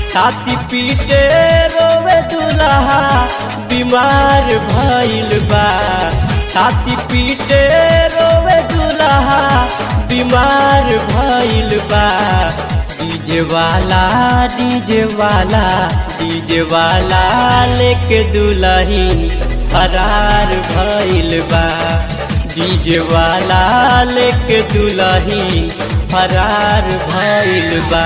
छाती पीटे रोवे दुल्हा बीमार भइल बा छाती पीटे रोवे दुल्हा बीमार भइल बा डीजे वाला डीजे वाला डीजे वाला लेके दुल्ही फरार भइल बा डीजे वाला लेके दुल्ही फरार भइल बा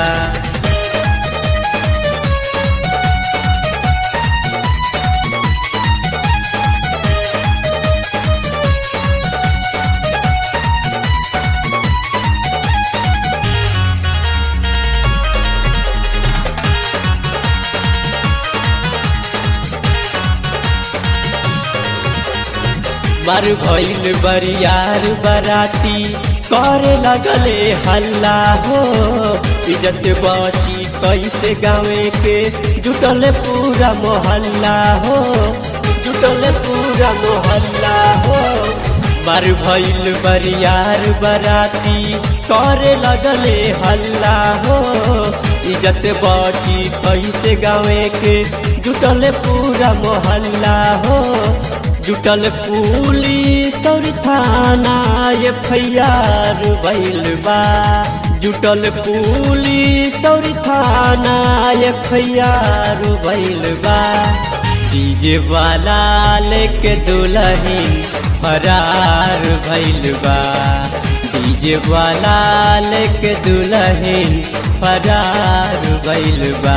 मर भइल बरियार बराती करे लगले हल्ला हो इज्जत बची कैसे गावे के जुटल पूरा मोहल्ला हो जुटल पूरा मोहल्ला हो मर भइल बरियार बराती करे लगले हल्ला हो इज्जत बची कैसे गावे के जुटल पूरा मोहल्ला हो जुटल पुलिस और थाना ये फैयार भइल बा जुटल पुलिस और थाना ये फैयार भइल बा डीजे वाला लेके दुल्हन फरार भइल बा डीजे वाला लेके दुल्हन फरार भइल बा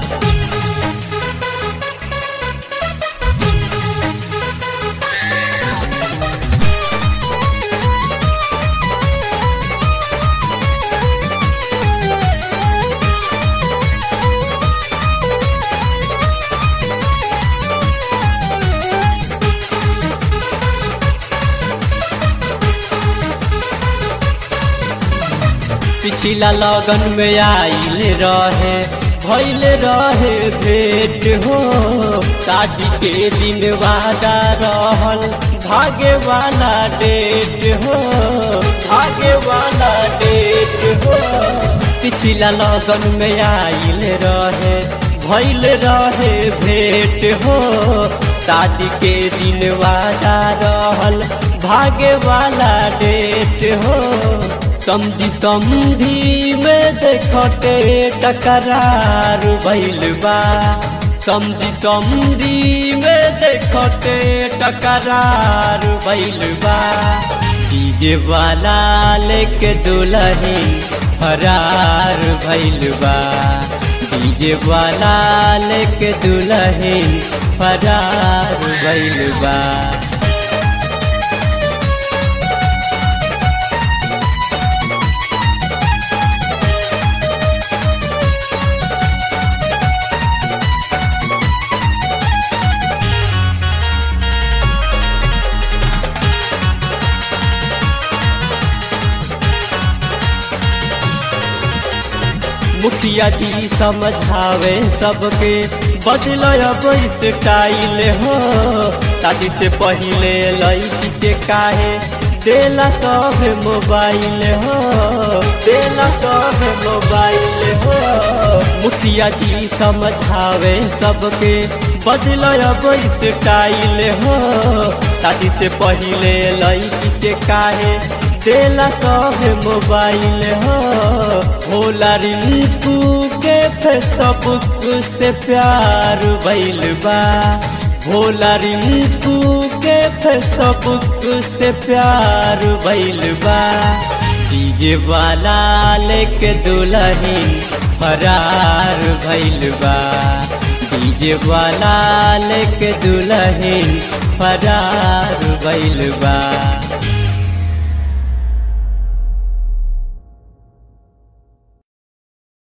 पिछला लगन में आइल रहे भइल रहे भेंट हो शादी के दिन वादा रहल भागे वाला डेट हो भागे वाला डेट हो पिछला लगन में आइल रहे भइल रहे भेंट हो शादी के दिन वादा रहल भागे वाला डेट हो समझी समझी में देखते टकरार भइल बा समझी समझी में देखते टकरार भइल बा डीजे वाला लेके दुल्हन फरार भइल बा डीजे वाला लेके दुल्हन फरार भइल बा मुखिया जी समझावे सबके बदल अब स्टाइल हो शादी से पहले लड़की के काहे देला सब मोबाइल हो देला सब मोबाइल हो मुखिया जी समझावे सबके बदल अब स्टाइल हो शादी से पहले लड़की के काहे देला सब मोबाइल हो होला रिंकू के फेसबुक से प्यार भइल बा होला रिंकू के फेसबुक से प्यार भइल बा डीजे वाला लेके दुल्हन फरार भइल बा डीजे वाला लेके दुल्हन फरार भइल बा